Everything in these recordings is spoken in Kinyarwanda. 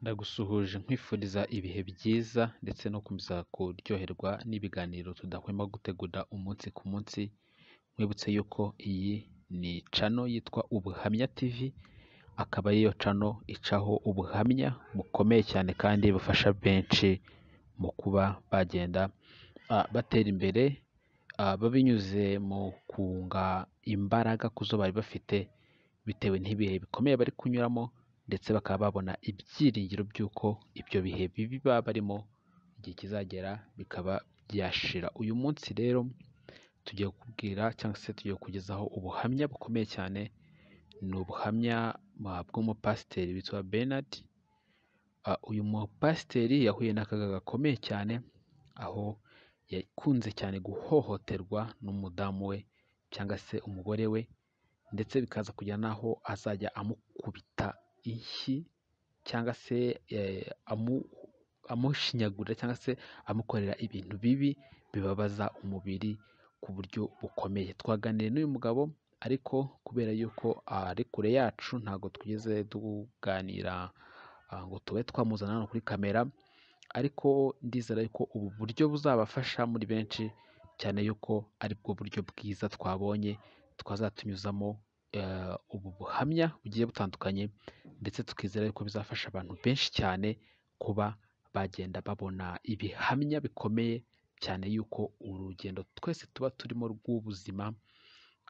ndagusuhuje nkwifuriza ibihe byiza ndetse no gukomeza kuryoherwa n'ibiganiro tudahwema gutegura umunsi ku munsi nkwibutse yuko iyi ni channel yitwa Ubuhamya TV akaba ariyo channel icaho ubuhamya bukomeye cyane kandi bufasha benshi mu kuba bagenda batera imbere binyuze mu kunga imbaraga ku zo bari bafite bitewe n'ibihe bikomeye bari kunyuramo ndetse bakaba babona ibyiringiro by'uko ibyo bihe bibi baba barimo igihe kizagera bikaba byashira, uyu munsi rero tugiye kukubwira cyangwa se tugiye kukugezaho ubuhamya bukomeye cyane, ni ubuhamya bw'umupasiteri witwa Bernard, uyu mupasiteri yahuye n'akaga gakomeye cyane aho yakunze cyane guhohoterwa n'umudamu we cyangwa se umugore we ndetse bikaza kugera n'aho azajya amukubita inshyi cyangwa se amushinyagurira cyangwa se amukorera ibintu bibi bibabaza umubiri ku buryo bukomeye, twaganiriye n'uyu mugabo ariko kubera yuko ari kure yacu ntabwo twigeze tuganira ngo tube twamuzana hano kuri kamera ariko ndizera ko ubu buryo buzabafasha muri benshi cyane yuko aribwo buryo bwiza twabonye twazatunyuzamo ubu buhamya bugiye butandukanye ndetse tukizera yuko bizafasha abantu benshi cyane kuba bagenda babona ibihamya bikomeye cyane yuko urugendo twese tuba turimo rw'ubuzima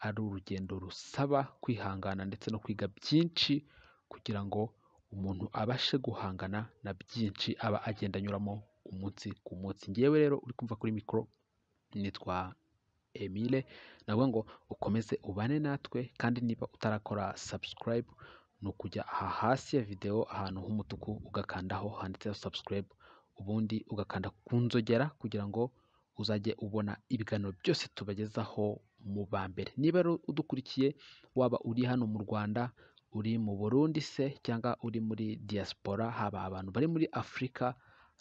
ari urugendo rusaba kwihangana ndetse no kwiga byinshi kugira ngo umuntu abashe guhangana na byinshi aba agenda anyuramo umunsi ku munsi, ngewe rero uri kumva kuri mikoro nitwa Emile navuga ngo ukomeze ubane natwe kandi niba utarakora subscribe ni ukujya aha hasi ya videwo ahantu h'umutuku ugakandaho handitseho subscribe ubundi ugakanda ku nzogera kugira ngo uzajye ubona ibiganiro byose tubagezaho mu ba mbere, niba udukurikiye waba uri hano mu Rwanda, uri mu Burundi se cyangwa uri muri diaspora haba abantu bari muri Afurika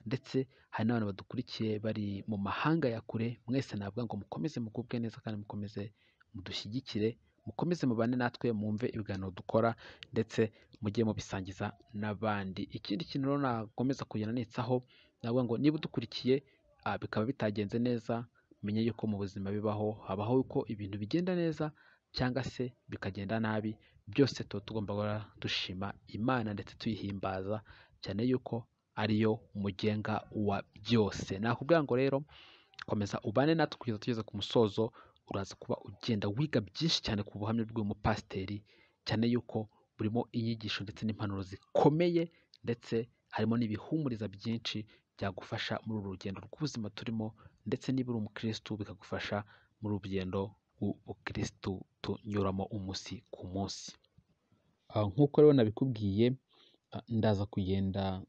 ndetse hari n'abantu badukurikiye bari mu mahanga ya kure, mwese navuga ngo mukomeze mugubwe neza kandi mukomeze mudushyigikire, mukomeze mubane natwe mwumve ibiganiro dukora ndetse mujye mubisangiza n'abandi, ikindi kintu rero nakomeza kugenda nitsaho navuga ngo niba udukurikiye bikaba bitagenze neza menya yuko mu buzima bibaho, habaho uko ibintu bigenda neza cyangwa se bikagenda nabi, byose tuba tugomba guhora dushima Imana ndetse tuyihimbaza cyane yuko ariyo mugenga wa byose, nakubwira ngo rero komeza ubane natwe kugeza tugeze ku musozo, uraza kuba ugenda wiga byinshi cyane ku buhamya bw'uyu mupasiteri cyane yuko burimo inyigisho ndetse n'impanuro zikomeye ndetse harimo n'ibihumuriza byinshi byagufasha muri uru rugendo rw'ubuzima turimo ndetse niba uri umukirisitu bikagufasha muri urugendo rw'ubukirisitu tunyuramo umunsi ku munsi, nk'uko rero nabikubwiye ndaza kugenda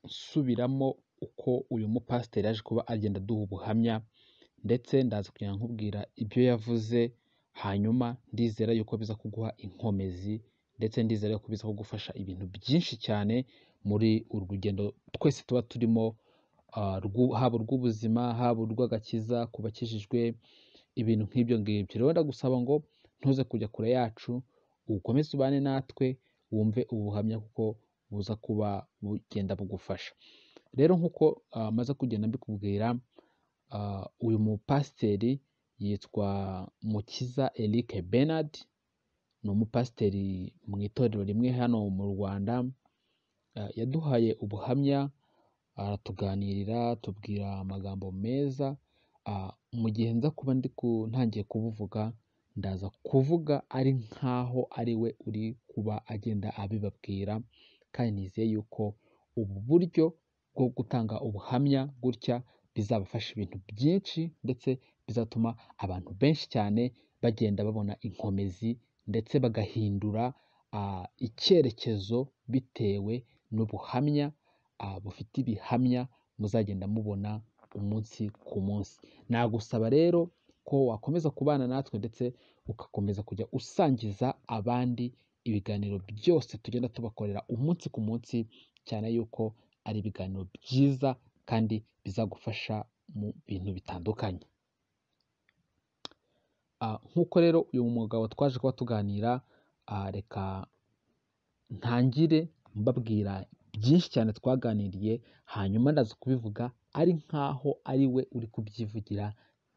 nsubiramo uko uyu mupasiteri yaje kuba agenda aduha ubuhamya ndetse ndaza kugenda nkubwira ibyo yavuze, hanyuma ndizera yuko biza kuguha inkomezi ndetse ndizera yuko biza kugufasha ibintu byinshi cyane muri uru rugendo twese tuba turimo haba urw'ubuzima, haba urw'agakiza ku bakijijwe, ibintu nk'ibyo ngibyo, rero ndagusaba ngo ntuze kujya kure yacu ukomeze ubane natwe wumve ubu buhamya kuko buza kuba bugenda bugufasha, rero nk'uko maze kugenda mbikubwira uyu mupasiteri yitwa Mukiza Eric Bernard, ni umupasiteri mu itorero rimwe hano mu Rwanda, yaduhaye ubuhamya aratuganirira atubwira amagambo meza, mu gihe nza kuba ndi ntangiye kubuvuga ndaza kuvuga ari nkaho ari we uri kuba agenda abibabwira kandi nizeye yuko ubu buryo bwo gutanga ubuhamya gutya bizabafasha ibintu byinshi ndetse bizatuma abantu benshi cyane bagenda babona inkomezi ndetse bagahindura icyerekezo bitewe n'ubuhamya bufite ibihamya muzagenda mubona umunsi ku munsi, nagusaba rero ko wakomeza kubana natwe ndetse ugakomeza kujya usangiza abandi ibiganiro byose tugenda tubakorera umunsi ku munsi cyane yuko ari ibiganiro byiza kandi bizagufasha mu bintu bitandukanye, nk'uko rero uyu mugabo twaje kuba tuganira reka ntangire mbabwira byinshi cyane twaganiriye hanyuma ndaza kubivuga ari nkaho ari we uri kubyivugira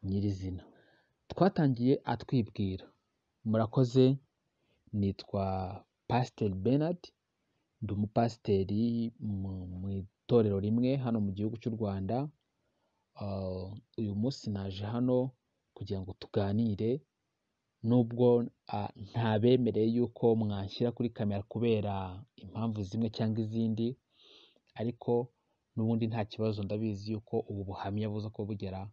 nyirizina twatangiye atwibwira murakoze nitwa pasiteri Bernard ndi umupasiteri mu mu itorero rimwe hano mu gihugu cy'u Rwanda Ah, uyu munsi naje hano kugira ngo tuganire nubwo ah, ntabemereye yuko mwanshyira kuri kamera kubera impamvu zimwe cyangwa izindi ariko n'ubundi nta kibazo ndabizi yuko ubu buhamya buza kuba bugera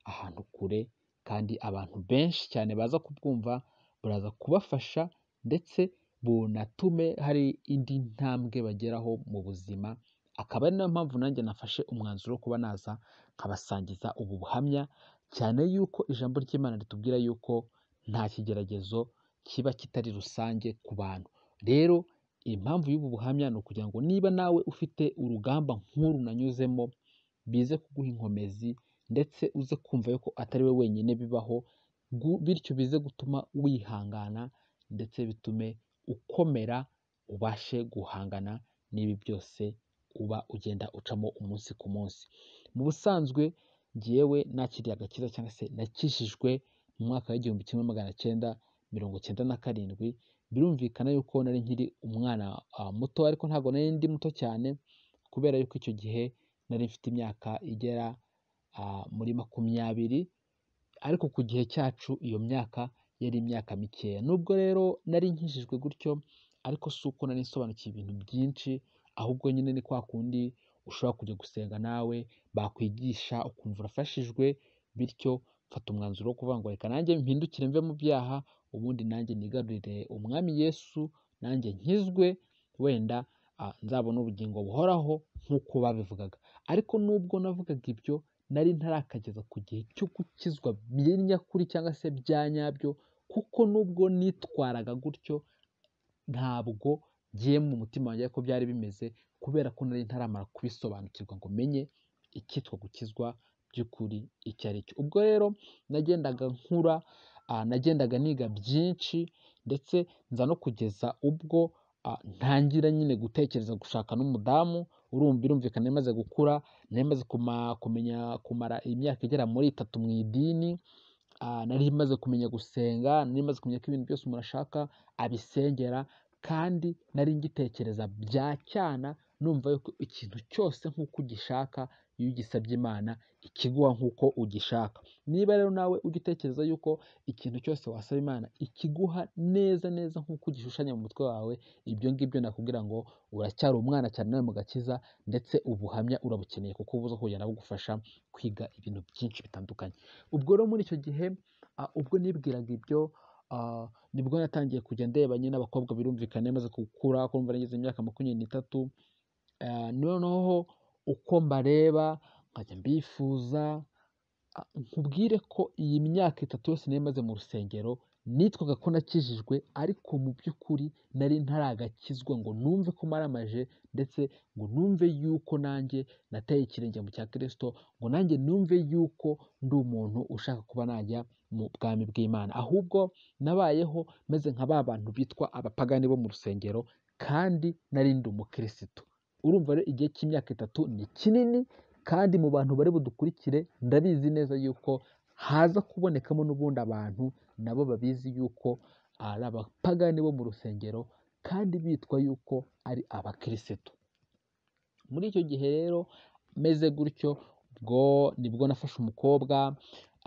ahantu kure kandi abantu benshi cyane baza kubwumva buraza kubafasha ndetse bunatume hari indi ntambwe bageraho mu buzima akaba ari nayo mpamvu nanjye nafashe umwanzuro wo kuba naza nkabasangiza ubu buhamya cyane yuko ijambo ry'Imana ritubwira yuko nta kigeragezo kiba kitari rusange ku bantu rero impamvu y'ubu buhamya ni ukugira ngo niba nawe ufite urugamba nk'uru nanyuzemo bize kuguha inkomezi ndetse uze kumva yuko atari we wenyine bibaho gu- bityo bize gutuma wihangana ndetse bitume ukomera ubashe guhangana n'ibi byose uba ugenda ucamo umunsi ku munsi mu busanzwe ngewe nakiriye agakiza cyangwa se nakijijwe mu mwaka w'igihumbi kimwe magana cyenda mirongo cyenda na karindwi birumvikana yuko nari nkiri umwana ah, muto ariko ntabwo nari ndi muto cyane kubera yuko icyo gihe nari mfite imyaka igera ah, muri makumyabiri ariko ku gihe cyacu iyo myaka yari imyaka mikeya nubwo rero nari nkijijwe gutyo ariko si uko nari nsobanukiwe ibintu byinshi ahubwo nyine ni kwa kundi ushobora kujya gusenga nawe bakwigisha ukumva urafashijwe bityo mfata umwanzuro wo kuvuga ngo reka nanjye mpindukire mve mu byaha ubundi nanjye nigarurire umwami yesu nanjye nkizwe wenda ah, nzabona ubugingo buhoraho nk'uko babivugaga ariko nubwo navugaga ibyo nari ntarakageza ku gihe cyo gukizwa nyakuri cyangwa se bya nyabyo kuko nubwo nitwaraga gutyo ntabwo ngiye mu mutima wanjye ko byari bimeze kubera ko nari ntaramara kubisobanukirwa ngo menye icyitwa gukizwa by'ukuri icyo ari cyo ubwo rero nagendaga nkura ah, nagendaga niga byinshi ndetse nza no kugeza ubwo ah, ntangira nyine gutekereza gushaka n'umudamu urumva birumvikana maze gukura nari maze kuma- kumenya kumara imyaka igera muri itatu mu idini Ah, nari maze kumenya gusenga nari maze kumenya ko ibintu byose umuntu ashaka abisengera kandi nari ngitekereza bya cyana numva yuko ikintu cyose nk'uko ugishaka iyo ugisabye imana ikiguha nk'uko ugishaka niba rero nawe ujya utekereza yuko ikintu cyose wasaba imana ikiguha neza neza nk'uko ugishushanya mu mutwe wawe ibyo ngibyo nakubwira ngo uracyari umwana cyane nawe mu gakiza ndetse ubuhamya urabukeneye kuko buza kugenda bugufasha kwiga ibintu byinshi bitandukanye ubwo rero muri icyo gihe ah, ubwo nibwiraga ibyo ah, nibwo natangiye kujya ndeba nyine abakobwa birumvikana maze gukura kumva nageze imyaka makumyabiri n'itatu Ah, noneho uko mbareba nkajya mbifuza ah, nkubwire ko iyi myaka itatu yose nari maze mu rusengero nitwaga ko nakijijwe ariko mu by'ukuri nari ntaragakizwa ngo numve ko maramaje ndetse ngo numve yuko nanjye nateye ikirenge mu cya kirisito ngo nanjye numve yuko ndi umuntu ushaka kuba najya mu bwami bw'imana ahubwo nabayeho meze nka ba bantu bitwa abapagani bo mu rusengero kandi nari ndi umukirisitu urumva rero igihe cy'imyaka itatu ni kinini kandi mu bantu bari budukurikire ndabizi neza yuko haza kubonekamo n'ubundi abantu nabo babizi yuko ari abapagani bo mu rusengero kandi bitwa yuko ari abakirisitu muri icyo gihe rero meze gutyo ubwo nibwo nafashe umukobwa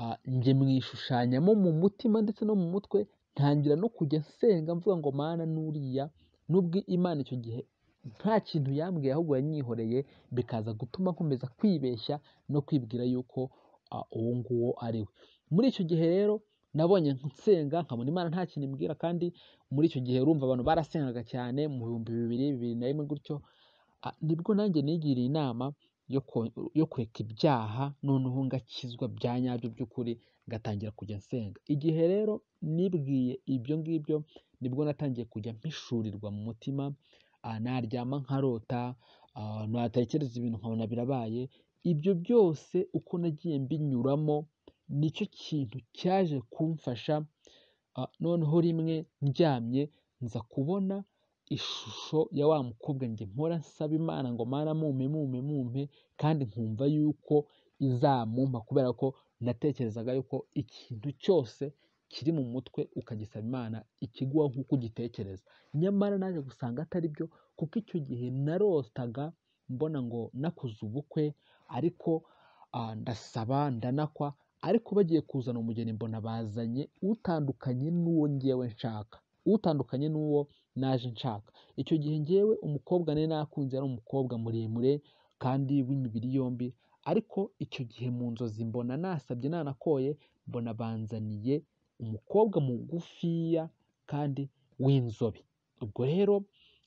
ah, njye mwishushanyamo mu mutima ndetse no mu mutwe ntangira no kujya nsenga mvuga ngo mana nuriya nubwo imana icyo gihe nta kintu yambwiye ahubwo yanyihoreye bikaza gutuma nkomeza kwibeshya no kwibwira yuko ah, uwo nguwo ari we muri icyo gihe rero nabonye nsenga nkabona imana nta kintu imbwira kandi muri icyo gihe urumva abantu barasengaga cyane mu bihumbi bibiri bibiri na rimwe gutyo Ah, nibwo nanjye nigiriye inama yo ko- yo kureka ibyaha noneho ngakizwa bya nyabyo by'ukuri ngatangira kujya nsenga igihe rero nibwiye ibyo ngibyo nibwo natangiye kujya mpishurirwa mu mutima ah, naryama nkarota ah, natekereza ibintu nkabona birabaye ibyo byose uko nagiye mbinyuramo nicyo kintu cyaje kumfasha Ah, noneho rimwe ndyamye nza kubona ishusho ya wa mukobwa njye mpora nsaba imana ngo mana mumpe mumpe mumpe kandi nkumva yuko izamumpa kubera ko natekerezaga yuko ikintu cyose kiri mu mutwe ukagisaba imana ikiguha nk'uko ugitekereza nyamara naje gusanga atari byo kuko icyo gihe narotaga mbona ngo nakuze ubukwe ariko ah, ndasaba ndanakwa ariko bagiye kuzana umugeni mbona bazanye utandukanye n'uwo ngewe nshaka utandukanye n'uwo naje nshaka icyo gihe ngewe umukobwa nari nakunze yari umukobwa muremure kandi w'imibiri yombi ariko icyo gihe mu nzozi mbona nasabye nanakoye mbona banzaniye umukobwa mugufiya kandi w'inzobe ubwo rero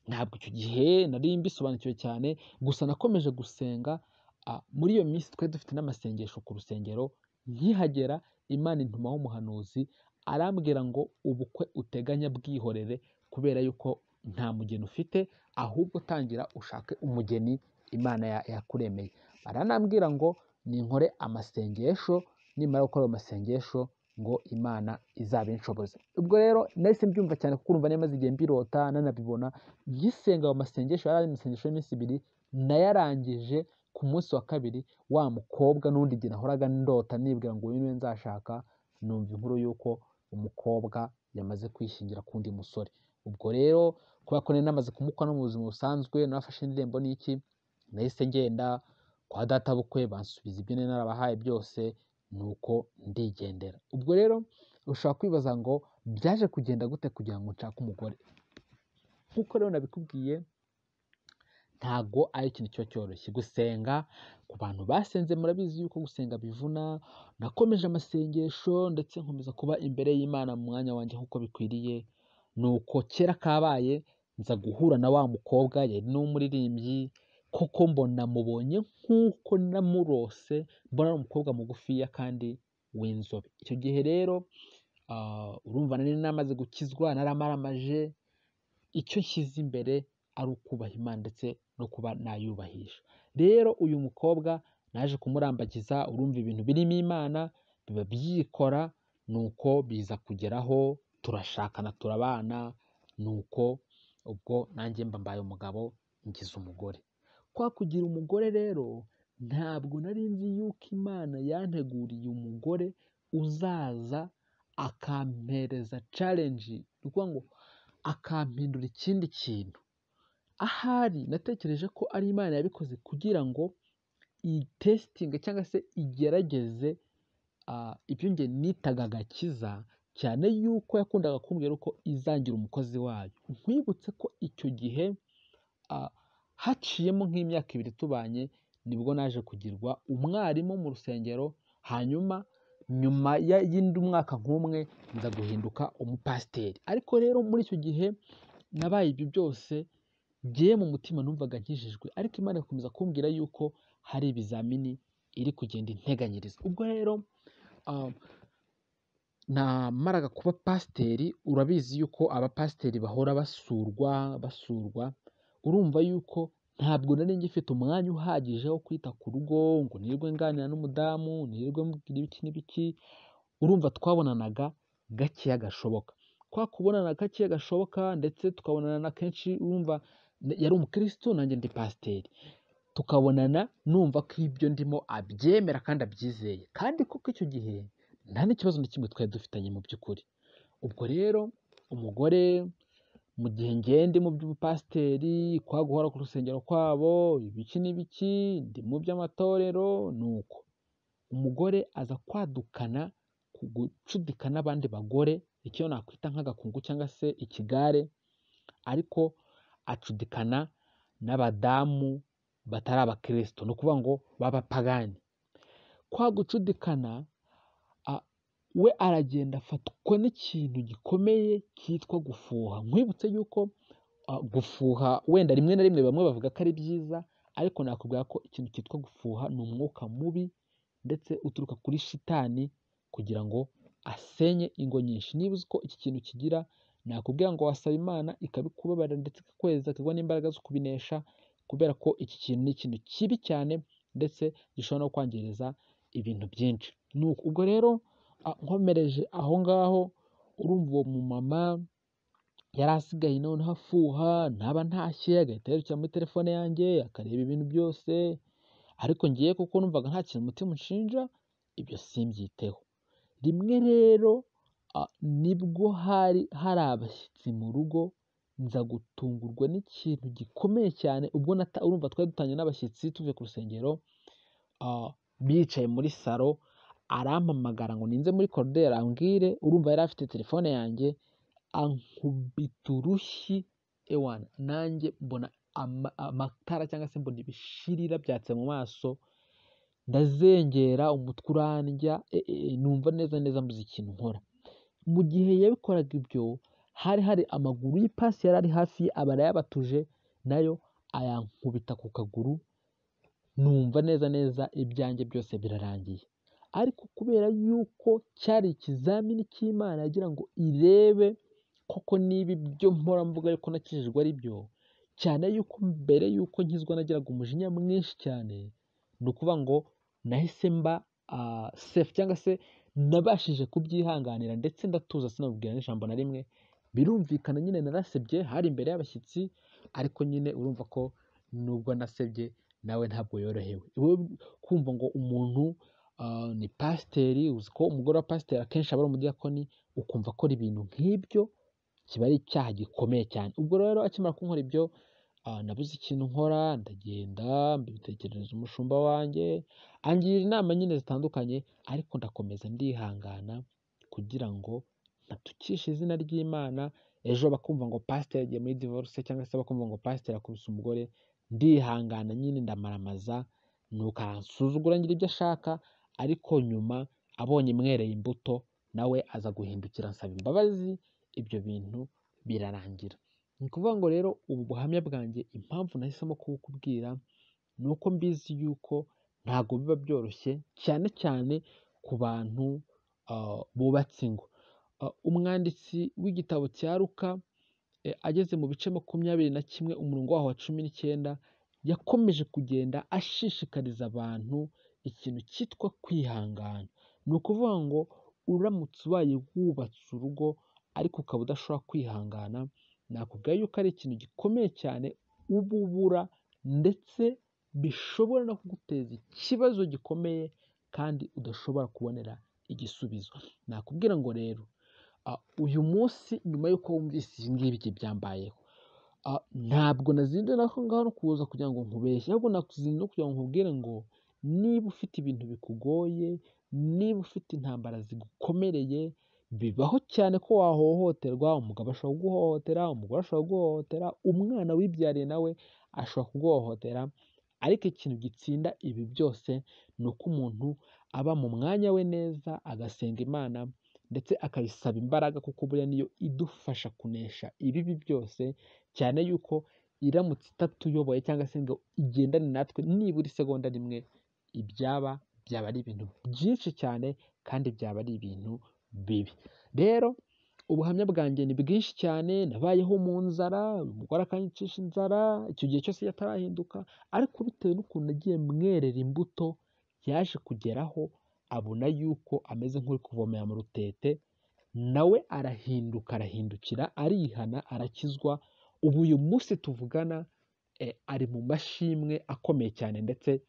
ntabwo icyo gihe nari mbisobanukiwe cyane gusa nakomeje gusenga ah, muri iyo minsi twari dufite n'amasengesho ku rusengero nkihagera imana intumaho umuhanuzi arambwira ngo ubukwe uteganya bwihorere kubera yuko nta mugeni ufite ahubwo tangira ushake umugeni imana ya- yakuremeye aranambwira ngo ninkore amasengesho nimara gukora ayo masengesho ngo imana izabinshoboze ubwo rero nahise mbyumva cyane kuko urumva nari maze igihe mbirota nanabibona ngisenga ayo masengesho yari ari amasengesho y'iminsi ibiri nayarangije ku munsi wa kabiri wa mukobwa n'undi igihe nahoraga ndota nibwira ngo uyu niwe nzashaka numva inkuru y'uko umukobwa yamaze kwishingira k'undi musore ubwo rero kubera ko nari namaze kumukwa no mu buzima busanzwe nafashe indirimbo n'iki nahise ngenda kwa databukwe bansubiza ibyo nari narabahaye byose nuko ndigendera ubwo rero ushobora kwibaza ngo byaje kugenda gute kugira ngo nshake umugore nk'uko rero nabikubwiye ntago ari ikintu cyo cyoroshye gusenga ku bantu basenze murabizi yuko gusenga bivuna nakomeje amasengesho ndetse nkomeza kuba imbere y'imana mu mwanya wanjye nk'uko bikwiriye nuko kera kabaye nza guhura na wa mukobwa yari n'umuririmbyi koko mbona mubonye nk'uko namurose mbona ari umukobwa mugufiya kandi w'inzobe icyo gihe rero ah, urumva nari namaze gukizwa naramaramaje icyo nshyize imbere ari ukubaha imana ndetse no kuba nayubahisha rero uyu mukobwa naje kumurambagiza urumva ibintu birimo imana biba byikora nuko biza kugeraho turashakana turabana nuko ubwo nanjye mba mbaye umugabo ngize umugore kwa kugira umugore rero ntabwo nari nzi yuko imana yanteguriye umugore uzaza akampereza challenge ni ukuvuga ngo akampindura ikindi kintu ahari natekereje ko ari imana yabikoze kugira ngo itesitinge cyangwa se igerageze ah, ibyo nge nitaga agakiza cyane yuko yakundaga kumbwira ko izangira umukozi wayo nkwibutse ko icyo gihe ah, haciyemo nk'imyaka ibiri tubanye nibwo naje kugirwa umwarimu mu rusengero hanyuma nyuma ya- y'indi mwaka nk'umwe nza guhinduka umupasiteri ariko rero muri icyo gihe nabaye ibyo byose ngewe mu mutima numvaga nkijijwe ariko imana ikomeza kumbwira yuko hari ibizamini iri kugenda integanyiriza ubwo rero ah, namaraga kuba pasiteri urabizi yuko abapasiteri bahora basurwa basurwa urumva yuko ntabwo nari ngifite umwanya uhagije wo kwita ku rugo ngo nirirwe nganira n'umudamu nirirwe mubwira ibiki n'ibiki urumva twabonanaga gakeya gashoboka kwa kubonana gakeya gashoboka ndetse tukabonana na kenshi urumva n- yari umukirisitu nanjye ndi pasiteri tukabonana numva ko ibyo ndimo abyemera kandi abyizeye kandi koko icyo gihe nta n'ikibazo na kimwe twari dufitanye mu by'ukuri ubwo rero umugore mu gihe ngewe ndi mu by'ubupasiteri kwa guhora ku rusengero kwabo ibiki n'ibiki ndi mu by'amatorero ni uko umugore aza kwadukana ku gucudika n'abandi bagore icyo nakwita nk'agakungu cyangwa se ikigare ariko acudikana n'abadamu batari abakristo ni ukuvuga ngo b'abapagani kwa gucudikana a- we aragenda afatwa n'ikintu gikomeye cyitwa gufuha nkwibutse yuko ah, gufuha wenda rimwe na rimwe bamwe bavuga ko ari byiza ariko nakubwira ko ikintu cyitwa gufuha ni umwuka mubi ndetse uturuka kuri shitani kugira ngo asenye ingo nyinshi niba uzi ko iki kintu kigira nakubwira ngo wasaba imana ikabikubabarira ndetse ikakweza ikaguha n'imbaraga zo kubinesha kubera ko iki kintu ni ikintu kibi cyane ndetse gishobora no kwangiriza ibintu byinshi Nuko- ubwo rero ah, nkomereje aho ngaho urumva uwo mumama yari asigaye noneho afuha ntaba ntashye agahita yirukira muri telefone yanjye akareba ibintu byose ariko ngiye kuko numvaga nta kintu umutima unshinja ibyo simbyiteho rimwe rero ah, nibwo hari hari abashyitsi mu rugo nza gutungurwa n'ikintu gikomeye cyane ubwo nata- urumva twari dutanye n'abashyitsi tuvuye ku rusengero ah, bicaye muri salo arampamagara ngo ninze muri koroderi ambwire urumva yari afite telefone yanjye ankubita urushyi ewana nanjye mbona ama- amatara cyangwa se mbona ibishiri byatse mu maso ndazengera umutwe urandya e- e- numva neza neza mbuze ikintu nkora mu gihe yabikoraga ibyo hari hari amaguru y'ipasi yari ari hafi ye aba arayabatuje nayo ayankubita ku kaguru numva neza neza ibyanjye byose birarangiye ariko kubera yuko cyari ikizamini cy'imana yagira ngo irebe koko niba ibyo mpora mvuga yuko nakijijwe ari byo cyane yuko mbere yuko nkizwa nagiraga umujinya mwinshi cyane ni ukuvuga ngo nahise mba sefu cyangwa se nabashije kubyihanganira ndetse ndatuza sinabibwira n'ijambo na rimwe birumvikana nyine narasebye hari imbere y'abashyitsi ariko nyine urumva ko nubwo nasebye nawe ntabwo yorohewe Iwe kumva ngo umuntu ah, ni pasiteri uzi ko umugore wa pasiteri akenshi aba ari umudiyakoni ukumva akora ibintu nk'ibyo kiba ari icyaha gikomeye cyane ubwo rero akimara kunkora ibyo ah, nabuze ikintu nkora ndagenda mbitekerereza umushumba wanjye angira inama nyine zitandukanye ariko ndakomeza ndihangana kugira ngo ntatukishe izina ry'imana ejo bakumva ngo pasiteri yagiye muri divorce cyangwa se bakumva ngo pasiteri akubise umugore ndihangana nyine ndamaramaza nuko aransuzugura ngira ibyo ashaka ariko nyuma abonye mwereye imbuto nawe aza guhindukira ansaba imbabazi ibyo bintu birarangira ni ukuvuga ngo rero ubu buhamya bwanjye impamvu nahisemo kubukubwira ni uko mbizi yuko ntabwo biba byoroshye cyane cyane ku bantu ah, bubatse ingo Ah, umwanditsi w'igitabo cya ruka eh, ageze mu bice makumyabiri na kimwe umurongo waho wa cumi n'icyenda yakomeje kugenda ashishikariza abantu ikintu cyitwa kwihangana ni ukuvuga ngo uramutse ubaye wubatse urugo ariko ukaba udashobora kwihangana nakubwira yuko ari ikintu gikomeye cyane uba ubura ndetse bishobora no kuguteza ikibazo gikomeye kandi udashobora kubonera igisubizo nakubwira ngo rero ah, uyu munsi nyuma y'uko wumvise ibi ngibyo byambayeho ah, ntabwo nazinduye aho ngaho no kuza kugira ngo nkubeshye ahubwo nakuzinduye kugira ngo nkubwire ngo niba ufite ibintu bikugoye niba ufite intambara zigukomereye bibaho cyane ko wahohoterwa umugabo ashobora kuguhohotera umugore ashobora kuguhohotera umwana wibyariye nawe ashobora kuguhohotera ariko ikintu gitsinda ibi byose ni uko umuntu aba mu mwanya we neza agasenga imana ndetse akayisaba imbaraga kuko buriya niyo idufasha kunesha ibibi byose cyane yuko iramutse itatuyoboye cyangwa se ngo igendane natwe nibura isegonda rimwe ibyaba byaba ari ibintu byinshi cyane kandi byaba ari ibintu bibi rero ubuhamya bwanjye ni bwinshi cyane nabayeho mu nzara umugore akanyicisha inzara icyo gihe cyose yatarahinduka ariko bitewe n'ukuntu nagiye mwerera imbuto yaje kugeraho abona yuko ameze nk'uri kuvomera mu rutete nawe arahinduka arahindukira arihana arakizwa ubu uyu munsi tuvugana eh, ari mu mashimwe akomeye cyane ndetse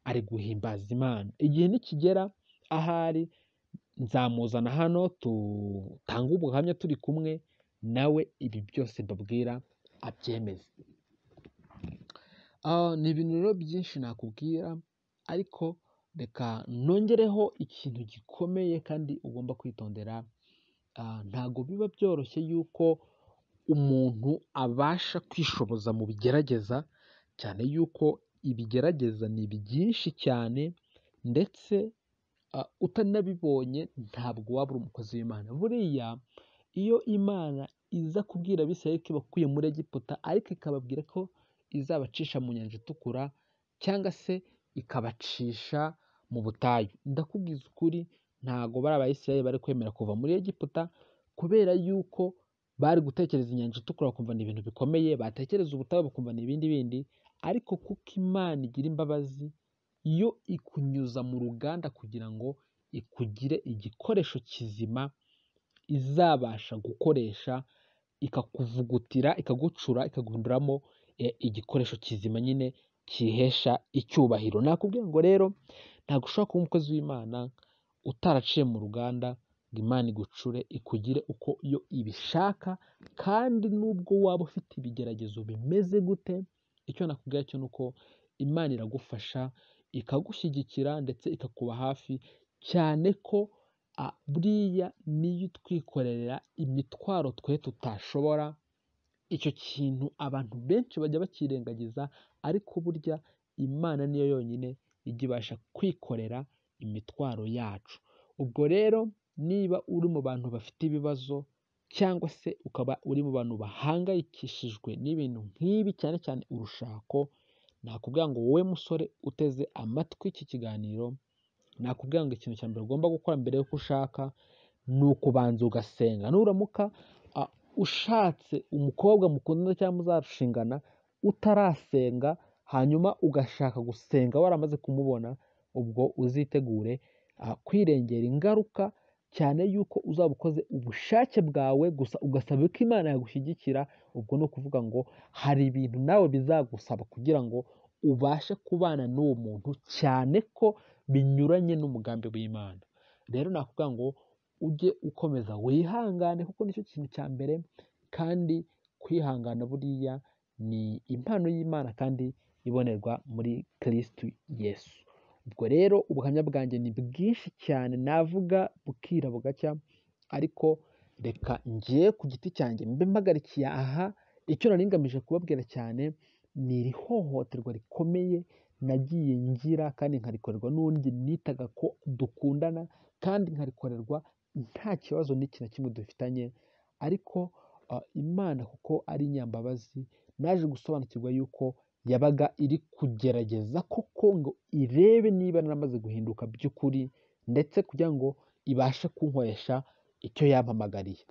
ari guhimbaza imana igihe nikigera ahari nzamuzana hano tutange ubuhamya turi kumwe nawe ibi byose mbabwira abyemeze Ah, ni ibintu rero byinshi nakubwira ariko reka nongereho ikintu gikomeye kandi ugomba kwitondera Ah, ntabwo biba byoroshye yuko umuntu abasha kwishoboza mu bigerageza cyane yuko ibigerageza ni byinshi cyane ndetse ah, utanabibonye ntabwo waba uri umukozi w'imana buriya iyo imana iza kubwira abisirayeli ko ibakuye muri egiputa ariko ikababwira ko izabacisha mu nyanja itukura cyangwa se ikabacisha mu butayu ndakubwiza ukuri ntago bari abayisirayeli bari kwemera kuva muri egiputa kubera yuko bari gutekereza inyanja itukura bakumva ni ibintu bikomeye batekereza ubutayu bakumva ni ibindi bindi ariko kuko imana igira imbabazi yo ikunyuza mu ruganda kugira ngo ikugire igikoresho kizima izabasha gukoresha ikakuvugutira ikagucura ikaguhinduramo eh, igikoresho kizima nyine kihesha icyubahiro nakubwiye ngo rero ntabwo ushobora kuba umukozi w'imana utaraciye mu ruganda ngo imana igucure ikugire uko yo ibishaka kandi nubwo waba ufite ibigeragezo bimeze gute icyo nakubwira cyo ni uko imana iragufasha ikagushyigikira ndetse ikakuba hafi cyane ko a- buriya niyo itwikorera imitwaro twe tutashobora icyo kintu abantu benshi bajya bakirengagiza ariko burya imana niyo yonyine ijya ibasha kwikorera imitwaro yacu ubwo rero niba uri mu bantu bafite ibibazo cyangwa se ukaba uri mu bantu bahangayikishijwe n'ibintu nk'ibi cyane cyane urushako nakubwira ngo wowe musore uteze amatwi iki kiganiro nakubwira ngo ikintu cya mbere ugomba gukora mbere y'uko ushaka ni ukubanza ugasenga nuramuka ah, ushatse umukobwa mukundana cyangwa muzarushingana utarasenga hanyuma ugashaka gusenga waramaze kumubona ubwo uzitegure ah, kwirengera ingaruka cyane yuko uzaba ukoze ubushake bwawe gusa ugasaba ko imana yagushyigikira ubwo ni ukuvuga ngo hari ibintu nawe bizagusaba kugira ngo ubashe kubana n'uwo muntu cyane ko binyuranye n'umugambi w'imana rero nakubwira ngo ujye ukomeza wihangane kuko nicyo kintu cya mbere kandi kwihangana buriya ni impano y'imana kandi ibonerwa muri kirisitu yesu ubwo rero ubuhamya bwanjye ni bwinshi cyane navuga bukira bugacya ariko reka ngiye ku giti cyanjye mbe mpagarikiye aha icyo nari ngamije kubabwira cyane ni iri hohoterwa rikomeye nagiye ngira kandi nkarikorerwa n'undi nitaga ko dukundana kandi nkarikorerwa nta kibazo n'iki na kimwe dufitanye ariko ah, imana kuko ari inyambabazi naje gusobanukirwa yuko yabaga iri kugerageza koko ngo irebe niba naramaze guhinduka by'ukuri ndetse kugira ngo ibashe kunkoresha icyo yampamagariye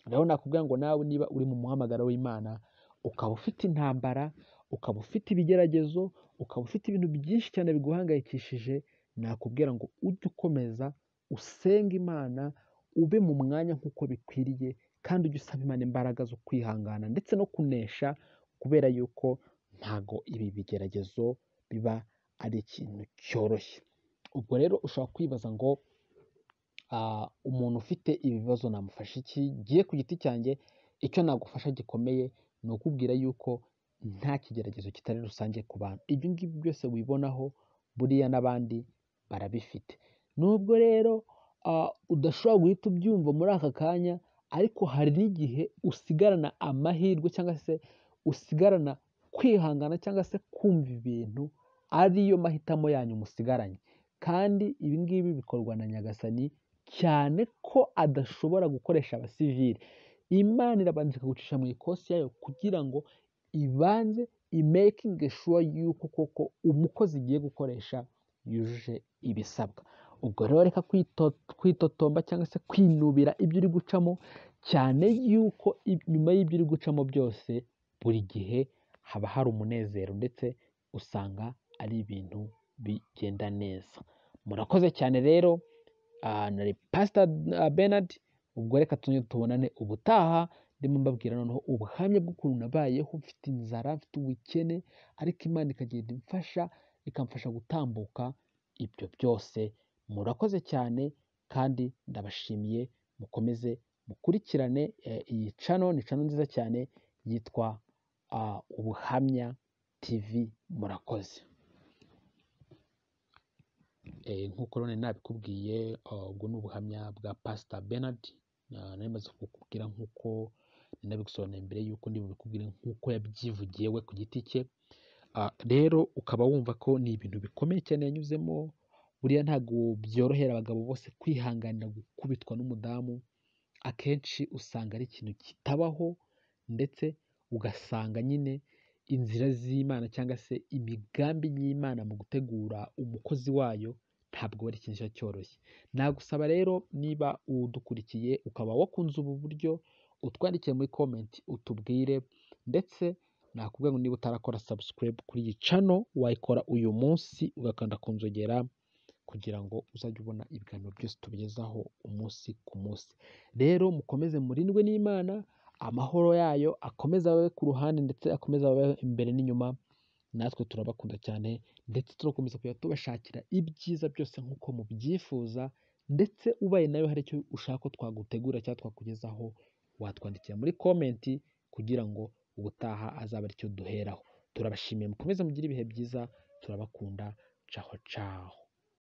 rero nakubwira ngo nawe niba uri mu muhamagaro w'imana ukaba ufite intambara ukaba ufite ibigeragezo ukaba ufite ibintu byinshi cyane biguhangayikishije nakubwira ngo ujye ukomeza usenge imana ube mu mwanya nk'uko bikwiriye kandi ujye usaba imana imbaraga zo kwihangana ndetse no kunesha kubera yuko ntago ibi bigeragezo biba ari ikintu cyoroshye ubwo rero ushobora kwibaza ngo ah, umuntu ufite ibibazo namufasha iki giye ku giti cyanjye icyo nagufasha gikomeye ni ukubwira yuko nta kigeragezo kitari rusange ku bantu ibyo ngibyo byose wibonaho buriya n'abandi barabifite nubwo rero ah, udashobora guhita ubyumva muri aka kanya ariko hari n'igihe usigarana amahirwe cyangwa se usigarana kwihangana cyangwa se kumva ibintu ariyo mahitamo yanyu musigaranye kandi ibi ngibi bikorwa na nyagasani cyane ko adashobora gukoresha abasivili imana irabanza ikagucisha mu ikosi yayo kugira ngo ibanze imekinge shuwa yuko koko umukozi igiye gukoresha yujuje ibisabwa ubwo rero reka kwito- kwitotomba cyangwa se kwinubira ibyo uri gucamo cyane yuko i- nyuma y'ibyo uri gucamo byose buri gihe haba hari umunezero ndetse usanga ari ibintu bigenda neza murakoze cyane rero Ah, nari pasita benard ubwo reka tujye tubonane ubutaha ndimo mbabwira noneho ubuhamya bw'ukuntu nabayeho mfite inzara mfite ubukene ariko imana ikagenda imfasha ikamfasha gutambuka ibyo byose murakoze cyane kandi ndabashimiye mukomeze mukurikirane eh, iyi cano ni cano nziza cyane yitwa ah, ubuhamya tv murakoze Eh, nk'uko rero nari nabikubwiye ah, ubwo ni ubuhamya bwa pasita benard Ah, nari maze kukubwira nk'uko nari nabigusobanuriye mbere y'uko ndi bubikubwire nk'uko yabyivugiye we ku giti cye Ah, rero ukaba wumva ko ni ibintu bikomeye cyane yanyuzemo buriya ntabwo byorohera abagabo bose kwihanganira gukubitwa n'umudamu akenshi usanga ari ikintu kitabaho ndetse ugasanga nyine inzira z'imana cyangwa se imigambi y'imana mu gutegura umukozi wayo ntabwo ari ikintu kiba cyoroshye nagusaba rero niba udukurikiye ukaba wakunze ubu buryo utwandikiye muri komenti utubwire ndetse nakubwira ngo niba utarakora subscribe kuri iyi cano wayikora uyu munsi ugakanda ku nzogera kugira ngo uzajye ubona ibiganiro byose tubigezaho umunsi ku munsi rero mukomeze murindwe n'imana amahoro yayo akomeze abe ku ruhande ndetse akomeze abe imbere n'inyuma natwe turabakunda cyane ndetse turakomeza kujya tubashakira ibyiza byose nk'uko mubyifuza ndetse ubaye nawe hari icyo ushaka ko twagutegura cyangwa twakugezaho watwandikira muri komenti kugira ngo ubutaha azabe aricyo duheraho turabashimiye mukomeze mugire ibihe byiza turabakunda caho caho